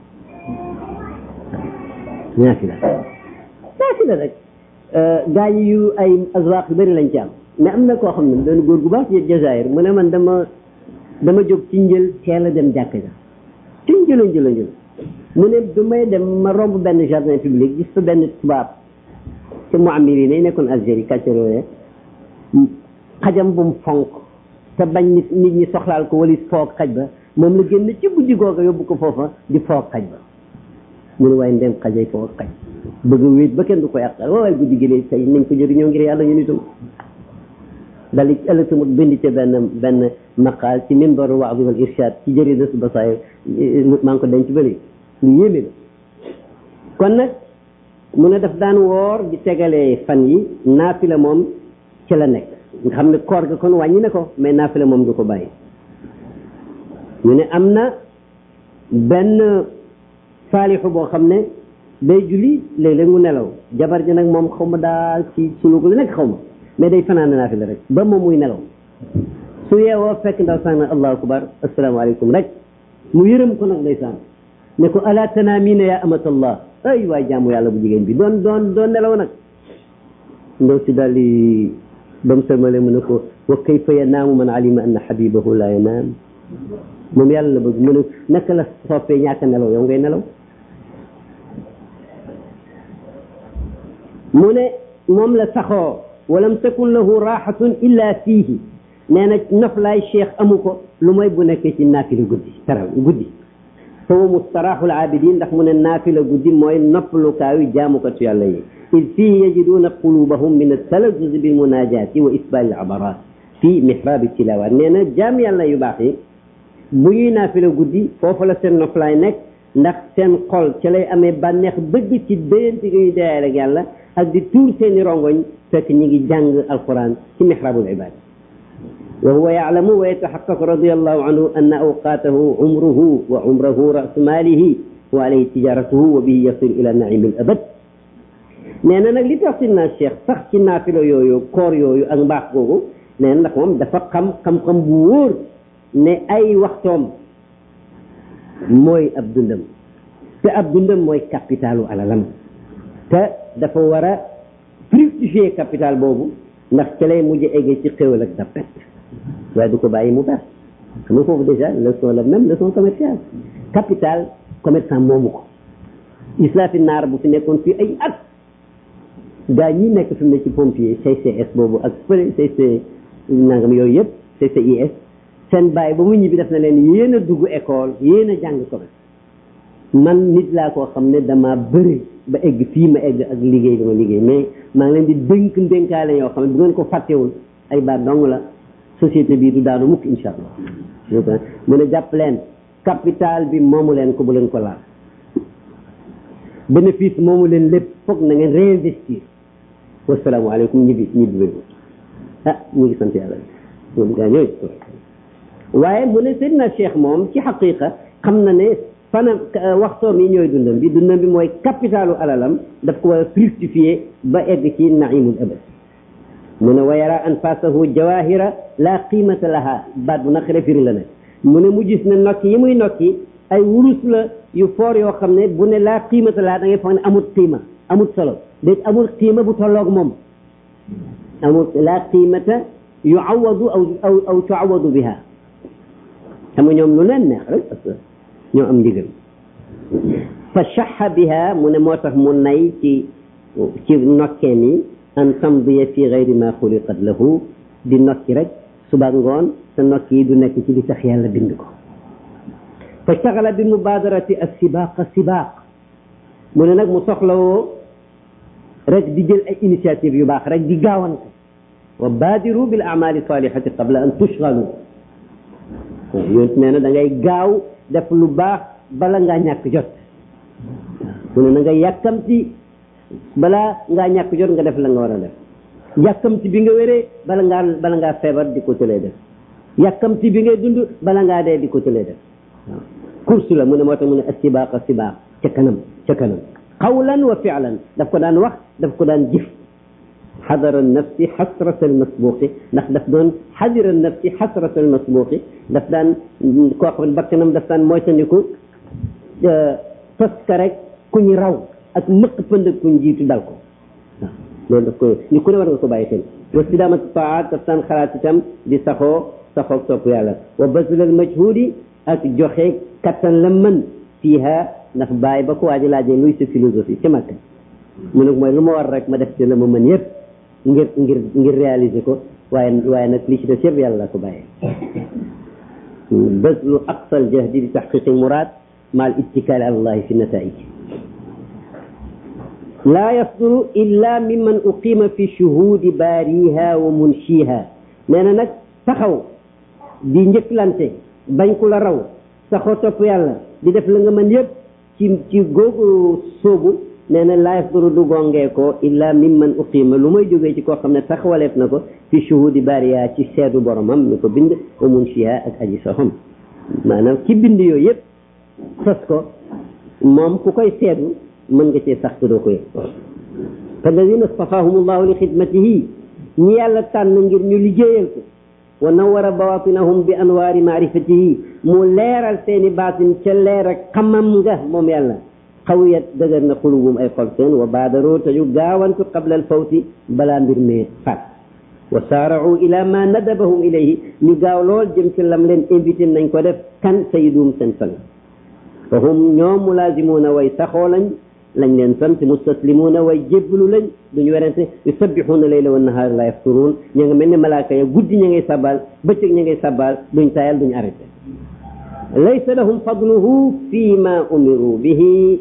naafila naafila rek gaa yi yu ay azwaq yu bëri lañ ci am mais am na koo xam ne doon góor gu baax ci Jazaïr mu ne man dama dama jóg ci njël teel a dem jàkk ja ci njëla njëla njël mu ne du may dem ma romb benn jardin public gis fa benn tubaab ci mu amir yi ne nekkoon Algérie kàccarooye xajam bu mu fonk te bañ nit nit ñi soxlaal ko walis foog xaj ba moom la génn ci guddi googa yóbbu ko foofa di foog xaj ba mu ne waaye ndem xajay foog xaj bëgg a wéet ba kenn du ko yàqal waaye guddi gi de tey nañ ko jëriñoo ngir yàlla ñu nitam dal ci ëllëg tamit bind ci benn benn maqaal ci mimbaru waadi wal irshad ci jërida su basaay maa ngi ko denc bëri lu yéeme la kon nag mu ne daf daan woor di tegalee fan yi naafila moom ci la nekk nga xam ne koor ga kon wàññi na ko mais naafila moom du ko bàyyi ñu ne am na benn saalixu boo xam ne day julli léeg-léeg mu nelaw jabar ji nag moom xaw ma daal ci suluku lu nekk xaw ma mais day fanaan naafila rek ba moom muy nelaw su yeewoo fekk ndaw sax na allahu akbar asalaamaaleykum rek mu yërëm ko nag ndeysaan ne ko ala tanaamina ya amatallah ay waay jaamu yàlla bu jigéen bi doon doon doon nelaw nag ndaw si daal di ba mu sëlmale mu ne ko wa kayfa yanaamu man alima anna habibahu la yanaam moom yàlla la bëgg mu ne naka la soppee ñàkk nelaw yow ngay nelaw mu ne moom la saxoo walam takun lahu raxatun illa fiihi nee na noflaay cheikh amu ko lu mooy bu nekkee ci naafila guddi taraw guddi fa huwa mustaraaxul aabidin ndax mu ne naafila guddi mooy noppalukaayu jaamukatu yàlla yi id fihi yajiduuna qulubahum min altalazuzi bilmunajati wa isbaali alabarat fi mihrabi tilawaat nee na jaam yàlla yu baax yi bu ñuy naafila guddi foofu la seen noflaay nekk ndax seen xol ca lay amee bànneex bëgg ci déyante gi ñuy déyaale ak yàlla ak di tuur seeni rongoñ fekk ñi ngi jàng alquran ci mihrabul ibad wa huwa yaalamu wa yataxaqaqu radiallahu anhu anna awqaatahu umruhu wa umrahu rasu maalihi wa alayhi tijaratuhu wa bihi yasil ila naimi al abad nee na nag li tax si naa cheikh sax ci naafilo yooyu koor yooyu ak mbaax googu nee na ndax moom dafa xam xam-xam bu wóor ne ay waxtoom mooy ab dundam te ab dundam mooy capitalu alalam te dafa war a fructifier capital boobu ndax ca lay mujj eggee ci xéwal ak dappet waaye du ko bàyyi mu baax xam nga foofu déjà leçon la même leçon commerciale capital commerçant moomu ko islaafi naar bu fi nekkoon fii ay at gaa ñi nekk fi mu ne ci pompier CCS boobu ak fële CC nangam yooyu yëpp CCIS seen bàyyi ba mu ñibbi def na leen yéen a dugg école yéen a jàng commerce man nit laa koo xam ne dama bëri ba egg fii ma egg ak liggéey dama liggéey mais maa ngi leen di dénk ndénkaale yoo xam ne bu ngeen ko fàttewul ay baat dong la société bii du daanu mukk insha allah mu ne jàpp leen capital bi moomu leen ko bu leen ko laal bénéfice moomu leen lépp foog na ngeen réinvestir wasalaamaaleykum ñibbi ñibbi bëri ah ñu ngi sant yàlla moom gaa ñooy waaye mu ne Seydina Cheikh moom ci xaqiqa xam na ne fanam waxtoom yi ñooy dundam bi dundam bi mooy capitalu alalam daf ko war a fructifier ba egg ci naimul abad mu ne wa yara anfasahu jawahira la qimata laha baat bu naqare firi la ne mu ne mu gis ne nokki yi muy nokki ay wurus la yu foor yoo xam ne bu ne laa qiimata laha da ngay foog ne amut qiima amut solo déet amul qiima bu tolloog moom amul laa qiimata yuawadu aw aw aw tuawadu biha xam nga ñoom lu leen neex rek parce que ñoo am ndigal fa shaxa biha mu ne moo tax mu nay ci ci nokkee mi an tamdiya fi gayri ma xuliqat lahu di nokki rek suba ngoon sa nokki yi du nekk ci li tax yàlla bind ko fa staxala bi mubadarati as sibaqa sibaq mu ne nag mu soxlawoo rek di jël ay initiative yu baax rek di gaawante wa baadiru bil amali salihati qabla an tushgalu yonent nee na da ngay gaaw def lu baax bala ngaa ñàkk jot mu ne na nga yàkkamti balaa ngaa ñàkk jot nga def la nga war a def yàkkamti bi nga wéree bala ngaa bala ngaa feebar di ko tëlee def yàkkamti bi ngay dund bala ngaa dee di ko tëlee def waaw course la mu ne moo tax mu ne asibaaq asibaaq ca kanam ca kanam qawlan wa fi'lan daf ko daan wax daf ko daan jëf xadara nafsi xasrata almasbuqi ndax daf doon xadira nafsi xasrata almasbuqi daf daan koo xam ne bakkanam daf daan moytandiku tos ka rek ku ñu raw ak mëq pënd ku ñu jiitu dal ko waaw loolu daf ko ñu ku ne war nga ko bàyyi xel wa sidamatu taat daf daan xalaat itam di saxoo saxoo topp yàlla wa bazlal majhudi ak joxe kattan la mën fiiha ndax bàyyi ba ko waaji laajee luy sa philosophie ci Makka mu ne mooy lu ma war rek ma def ci la ma mën yëpp ngir ngir ngir réaliser ko waaye waaye nag li ci def yëpp yàlla la ko bàyyee bazlu aqsal jahdi li taxqiqi murad ma al ittikaali ala allahi fi nataij laa yasduru illa mimman uqima fi shuhudi baariha wa munshiha nee na nag taxaw di njëkklante bañ ku la raw saxoo topp yàlla di def la nga mën yëpp ci ci googu soobu nee na laa yasduru du gongee ko illa mimman uqima lu may jógee ci koo xam ne taxawaleef na ko fi shuhudi baariha ci seedu boromam mi ko bind wa munshiha ak aji soxam maanaam ci bind yooyu yëpp sos ko moom ku koy seedu mën nga cee sax te doo ko yëg alladina stafahum allahu li xidmatihi ñi yàlla tànn ngir ñu liggéeyal ko wa nawara bawatinahum bi anwaari maarifatihi mu leeral seeni baatin ca leer ak xamam nga moom yàlla xawiyat dëgër na xulubum ay xol seen wa baadaroo te ñu gaawantu qabla al fawti balaa mbir mee faat wa saarau ila ma nadabahum ilayhi ñu gaaw lool jëm ci lam leen invité nañ ko def kan sayidum seen sang fa hum ñoom mulaazimuuna way saxoo lañ lañ leen sant mustaslimuuna way jébbalu lañ duñu werante yusabbixuuna layla wa nahaar la yafturuun ña nga mel ne malaaka ya guddi ña ngay sabal bëccëg ña ngay sabal duñ tayal duñ arrêté laysa lahum fadluhu fi ma umiru bihi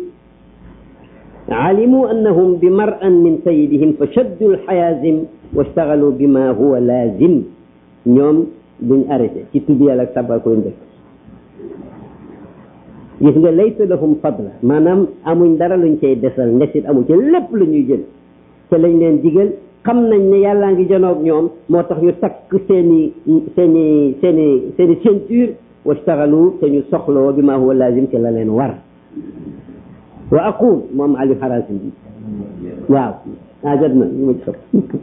alimu annahum bi mar'an min sayidihim fa shaddu alxayaazim wastagalu bima huwa laazim ñoom duñ arrêté ci tudd yàlla ak sabal ko luñ def gis nga laysa lahum fadla maanaam amuñ dara luñ cay desal ndesit amu ci lépp lu ñuy jël te lañ leen digal xam nañ ne yàllaa ngi janoog ñoom moo tax ñu takk seeni seeni seeni seeni ceinture wastaxalu te ñu soxloo bi ma huwa lazim te la leen war wa aqul moom ali xarasim bi waaw ah jot na ñu ma ci xam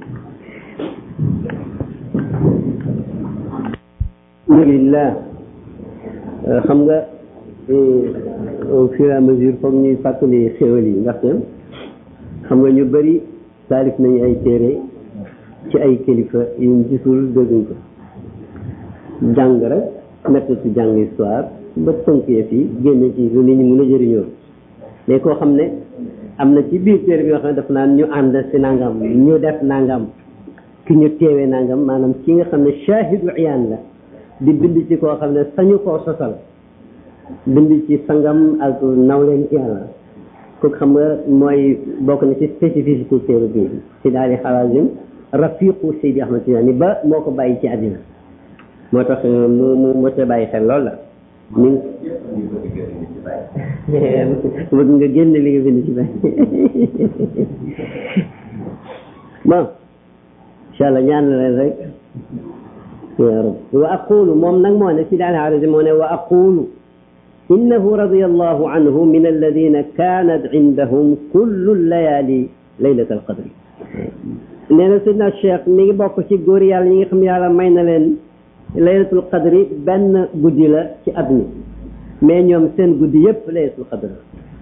alhamdulillah xam nga au fur et à mesure foog ñuy fàttali xéwal yi ndaxte xam nga ñu bëri taalif nañu ay téere ci ay kilifa yuñ gisul dégguñ ko jàng rek méthode ci jàng histoire ba tënkee fii génne ci lu nit ñi mën a jëriñoo mais koo xam ne am na ci biir téere bi yoo xam ne daf naan ñu ànd si nangam ñu def nangam ki ñu teewee nangam maanaam ki nga xam ne shahidu iyaan la di bind ci koo xam ne sañu koo sosal bind ci sangam ak nawleen ci yàlla kooku xam nga mooy bokk na ci spécificité téere bi si daal di xalaazim rafiqu Seydi Ahmad Tijaani ba moo ko bàyyi ci àddina moo tax mu mu moo te bàyyi xel loolu la mi bëgg nga génn li nga bind ci bàyyi bon incha allah ñaan la leen rek ya rab wa aqulu moom nag moo ne si daal xalaazim moo ne wa aqulu إنه رضي الله عنه من الذين كانت عندهم كل الليالي ليلة القدر nee na sidna Cheikh mi ngi bokk ci góor yàlla ñi nga xam yàlla may na leen laylatul qadri benn guddi la ci at mi mais ñoom seen guddi yëpp laylatul qadri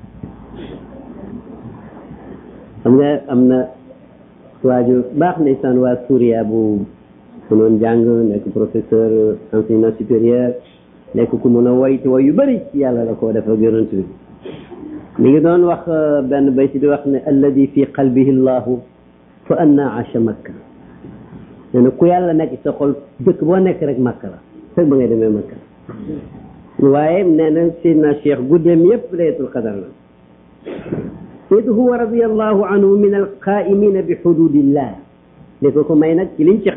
xam nga am na waaju baax ndeysaan waa Suuriya bu mënoon jàng nekk professeur enseignement supérieur nekk ku mun a woy te woy yu bëri ci yàlla la koo def ak yonent bi mi ngi doon wax benn bay si di wax ne alladi fi qalbihi llahu fa anna asha makka nee na ku yàlla nekk sa xol dëkk boo nekk rek makka la fekk ba ngay demee makka waaye nee na sidna cheikh guddeem yëpp laylatul qadar la id huwa radiallahu anhu min alqaimina bi xududillah li ko ko may nag ci liñ ci